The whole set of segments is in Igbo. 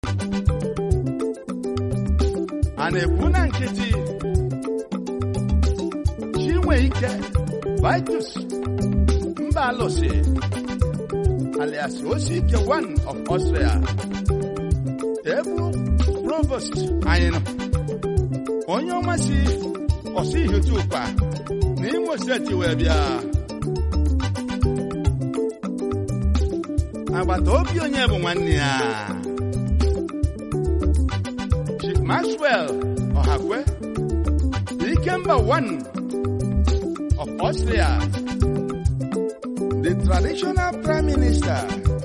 a na-ekwu na nkịtị chinwe ike vitus mba alụsị alias osike one of austria ebu provost anyị nọ onye ọma si ọsị ihutu ụkpa n'imo steeti wee bịa agbata obi onye bụ nwanne ya Chief Maxwell Ọhakwe Ikemba one of Austria the traditional prime minister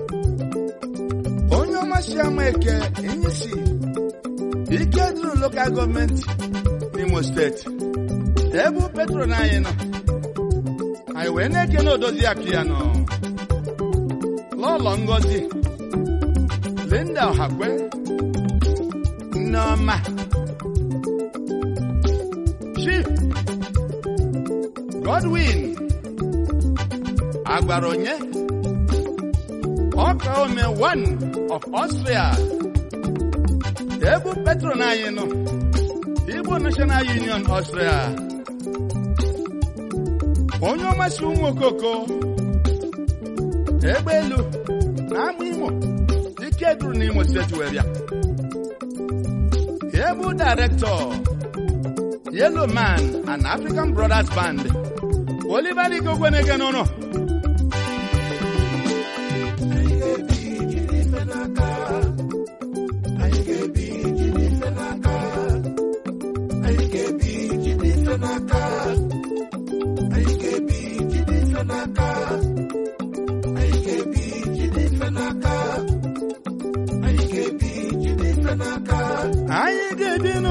onye ọma si ama eke Inyisi ike duru local gọọmenti n'Imo steeti ebe petro na anyị nọ anyị wee na-eke na odozi akụ ya nọ lọlọ ngozi linda ọhakwe nneọma chief godwin agbara onye ọka ome one of austria ebu petro na anyị nọ igbo national union austria onye ọmasị ụmụ okoko egbe elu na ama imo ike duru n'imo steeti wee bịa ebu director yellow man and african brothers band oliver igogwenege n'ụlọ anyị ga-ebinụ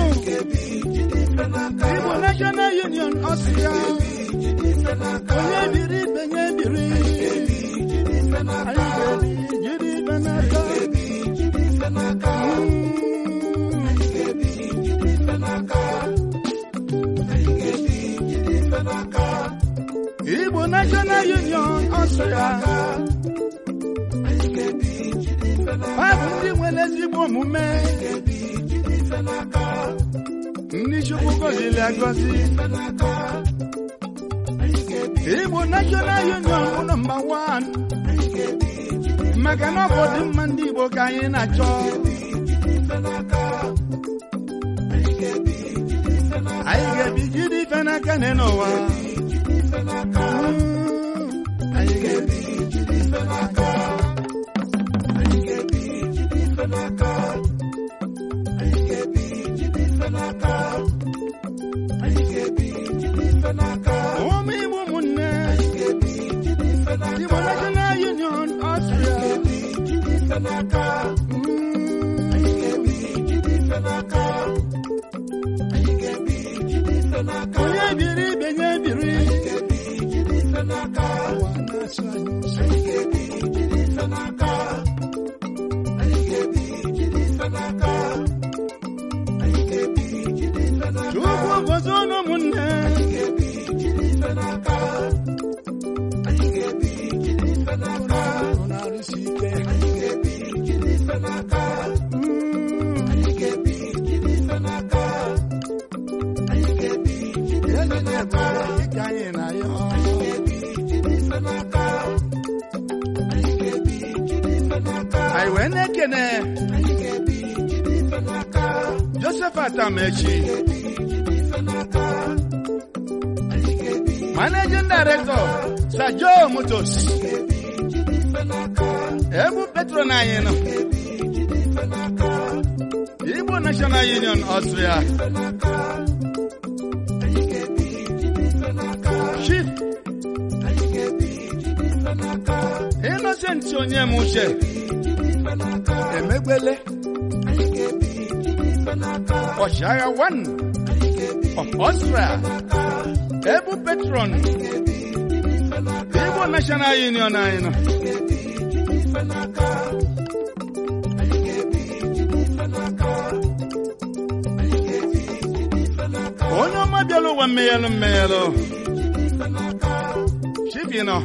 igbo national union ọsịa onye biri ibe nye biri anyị ga-ebi jiri ibe n'aka igbo national union ọsịa ha bụ ndị nwere ezigbo omume ndị chukwu gọziri agọzi igbo national union bụ nọmba wan maka na ọ bụ ọdịmma ndị igbo ka anyị na-achọ anyị ga-ebi jiri ife n'aka n'ụwa anyị ga-ebi jiri ife n'aka ụmụ igbo ụmụnne igbo national union ọstria onye biri ibe nye biri ụwa na-asụ anyị nsọ. chukwu gozie ụnụ ụmụnne unu arụsi ike eze na-ekwere dịka anyị na ya anyị wee na-ekene joseph atamechi managing director sir joe motos ebu petro na anyị nọ igbo national union austria chief innocent onye m uche emegbele ọchịagha one of austria ebu petron igbo national union anyị nọ onye ọma bịara ụwa mmeghelụ mmeghelụ chibi nọ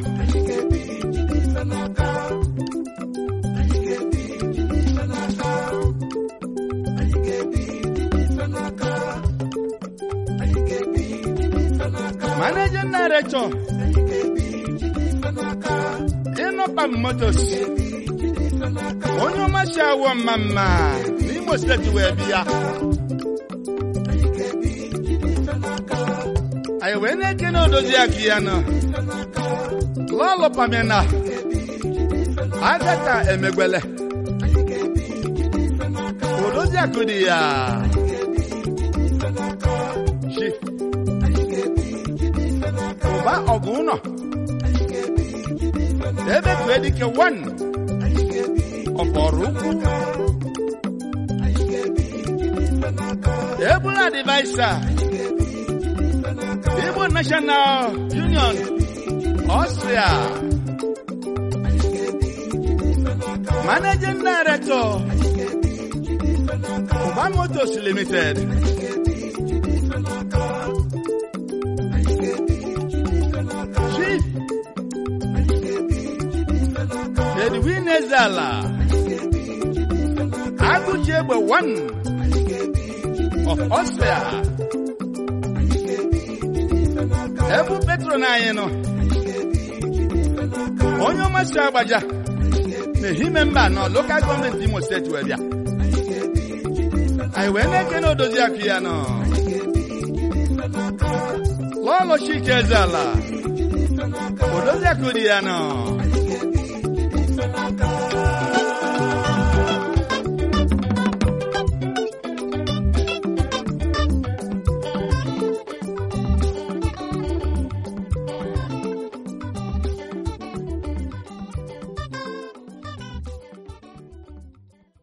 managing director ịnọpam motos onye ọmasị awọ mma mma n'imo steeti wee bịa anyị wee na-eke na odozi akụ ya nọ lọlọ pamina agata emegwele odozi akụ dị ya chi ụba ọgụ ụnọ ebe tue dike wan ọkpọrọ ukwu ebula advaisa igbo national union austria managing director ụba motors limited chief edwin ezala agụji egbe one of austria ebu petron anyị nọ onye ọmasị agbaja na-ehime mba nọ lokal gọọmenti imo steeti wee bịa anyị wee na-eke na odozi akụ ya nọ lọlọ chike eze ala odozi akụ dị ya nọ